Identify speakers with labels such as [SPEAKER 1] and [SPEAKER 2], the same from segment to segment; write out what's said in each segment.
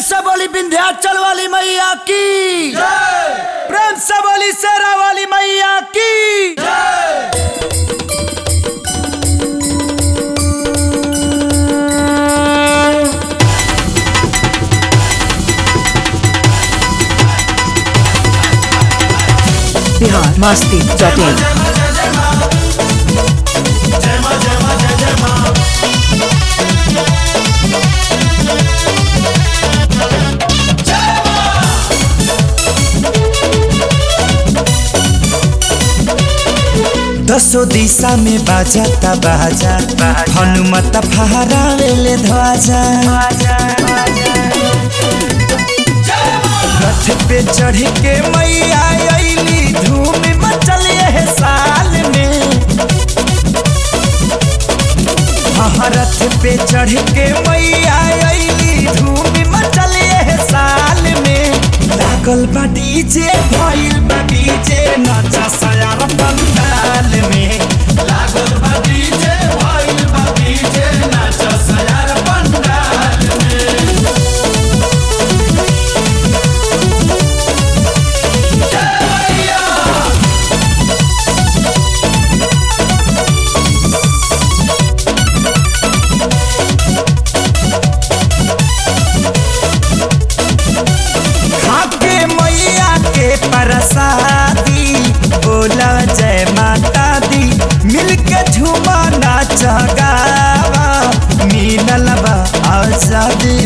[SPEAKER 1] से बोली विंध्याचल वाली मैया की प्रेम से बोली शेरा वाली मैया की
[SPEAKER 2] बिहार मस्ती डॉट इन
[SPEAKER 3] दसो दिशा में बाजाता बाजा हनुमत फहरावेले ध्वजा रथ पे चढ़ के मैया अइली धूम मचल है साल में हाँ, रथ पे चढ़ के मैया अइली धूम मचल है साल में लागल बा डीजे भइल बा डीजे नचा सयार पंडाल में लागल बा डीजे भइल बा डीजे नचा सयार पंडाल में खाके मैया के प्रसादी बोला जय माता दी मिलके झूमा नाच गावा मिलल बा आजादी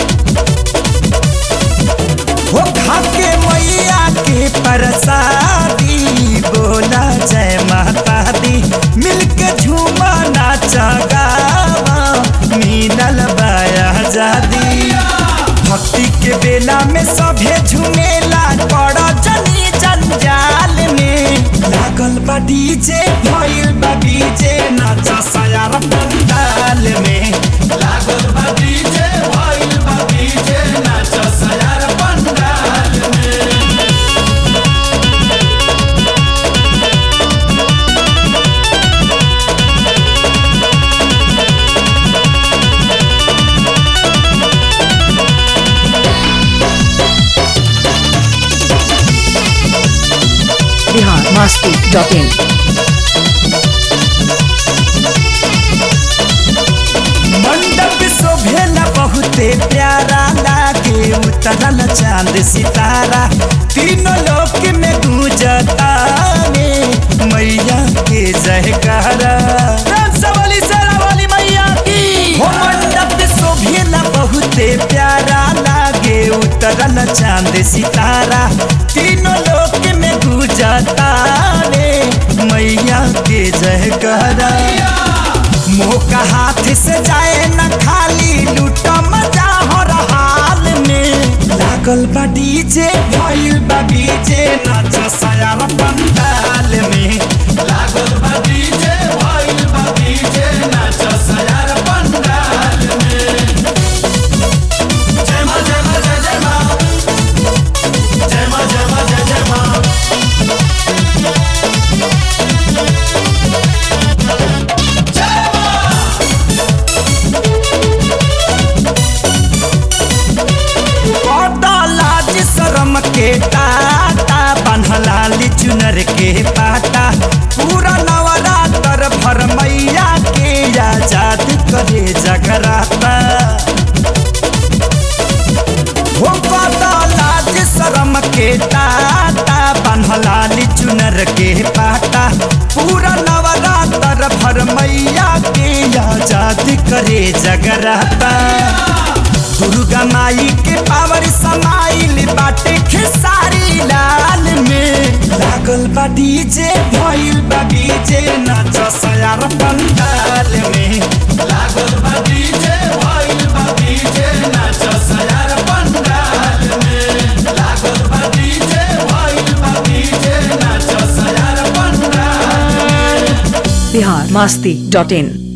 [SPEAKER 3] हो खाके मैया के प्रसादी बोला जय माता दी मिलके झूमा नाच गावा मिलल बा आजादी भक्ति के बेला में सभे झुमेला पड़ जनी जंजाल में लागल बा डीजे भइल बा डीजे नाचा सयार पंडाल में लागल बा डीजे भइल बा डीजे नाचा सयार पंडाल में
[SPEAKER 2] बिहार मस्ती डॉट इन
[SPEAKER 3] मंडप शोभेला बहुते प्यारा लागे उतरल चांद सितारा तीनों लोक में गूंजता रे मैया के जयकारा
[SPEAKER 1] प्रेम से बोली शेरा वाली मैया की
[SPEAKER 3] हो मंडप शोभेला बहुते प्यारा लागे उतरल चांद सितारा तीनों लोक में गूंजता रे मैया के जयकारा मोह का हाथ से जाए न खाली लूटा मजा हो हाल में लागल बा डीजे भइल बा डीजे नाच सयार पंडाल में लागल बा डीजे भइल बा डीजे नाच सयार पंडाल में जय मां जय मां जय जय मां जय मां जय मां जय जय मां लाज शरम के टाटा बन्हलाली चुनर के पाटा पूरा नवरात्र भर मैया के आजाद करे जगराता हो पाता लाज शरम के टाटा बन्हलाली चुनर के पाटा पूरा नवरात्र भर मैया के आजाद करे जगराता दुर्गा माई के पावर समाइल बाटे खेसारी लाल में लागल बा डीजे भइल बा डीजे नाच सयार पंडाल में लागल बा डीजे भइल बा डीजे नाच सयार पंडाल में लागल बा डीजे भइल बा डीजे नाच सयार पंडाल
[SPEAKER 2] बिहार मस्ती डॉट इन